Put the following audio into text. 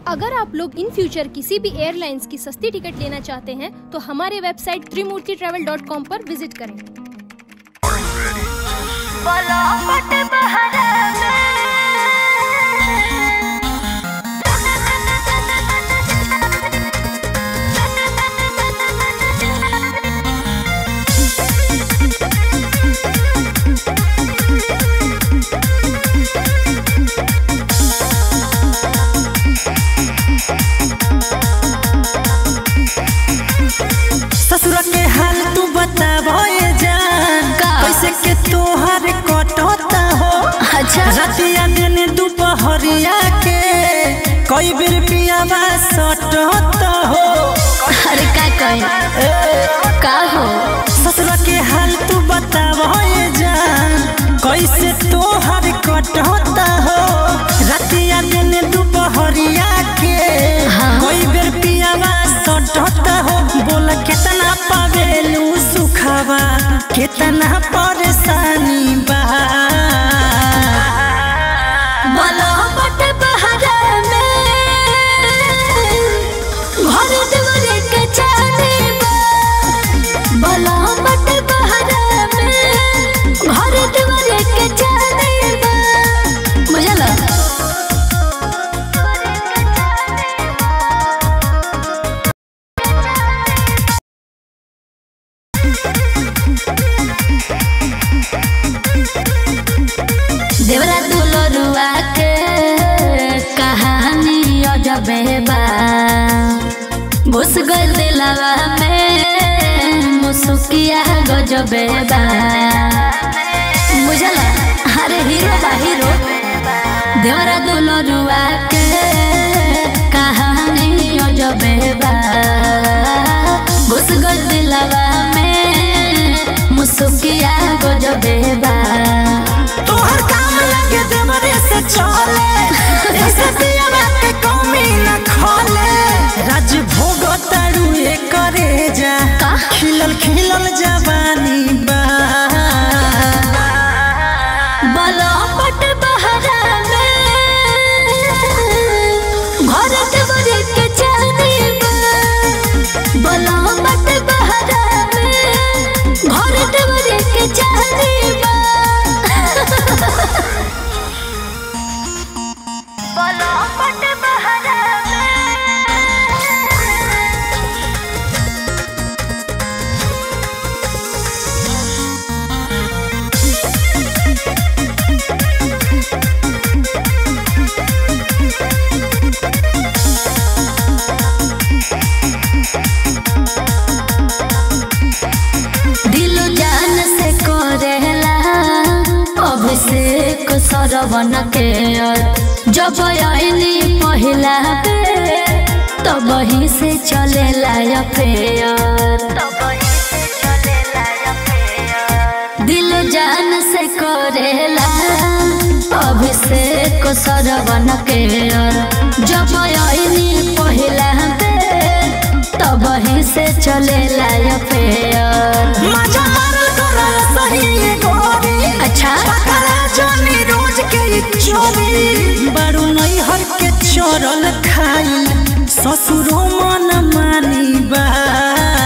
अगर आप लोग इन फ्यूचर किसी भी एयरलाइंस की सस्ती टिकट लेना चाहते हैं तो हमारे website Trimurti travel dot com पर विजिट करें ससुर के हाल तू बताबो ये जान का? कैसे के तोहर कटता हो अच्छा रतिया दिन दुपहरिया के कई बेर पियावा सटता हो अरे का कही का हो ससुर के हाल तू बताबो ये जान कैसे तोहर कटता हो रतिया दिन दुपहरिया के हाँ। कई बेर पियावा सटता हो बोल केतना पावेलू सुखावा केतना परेशानी बा बोलो बट बहरा में घर दुआरे के चाहने बा बोलो बट बहरा में घर दुआरे के चाहने बा बुझल देवरा दुलरुआ के कहानी अजबे बा घुस गइल दिलवा में मुसुकिया गजबे बा बुझला अरे हीरो बा हीरो देवरा दुलरुआ के कहानी अजबे बा घुस गइल दिलवा में मुसुकिया गजबे बा तोहर काम लगे देवरे से चले ऐसे पियावा के कमी न खोले राज भोग तारू करे जा का? खिलल खिलल जवानी बा बोलो पट बहरा में घर दुआरे के चाहने बा बोलो पट बहरा में घर दुआरे के चाहने बा बोलो पट बहरा दिल जान से करेला अभिषेक सरवन के जब आईली पहिला पे तब ही से चलेला अफेयर दिल जान से करेला अभिषेक सरवन के जब आईली पहिला पे तब ही से चलेला अफेयर मजा मारल तोरा सही ये गोरी अच्छा पकड़ा जानी रोज के ई चोरी बारू नहीं हर के चोरल खाई ससुरो मन मानी बा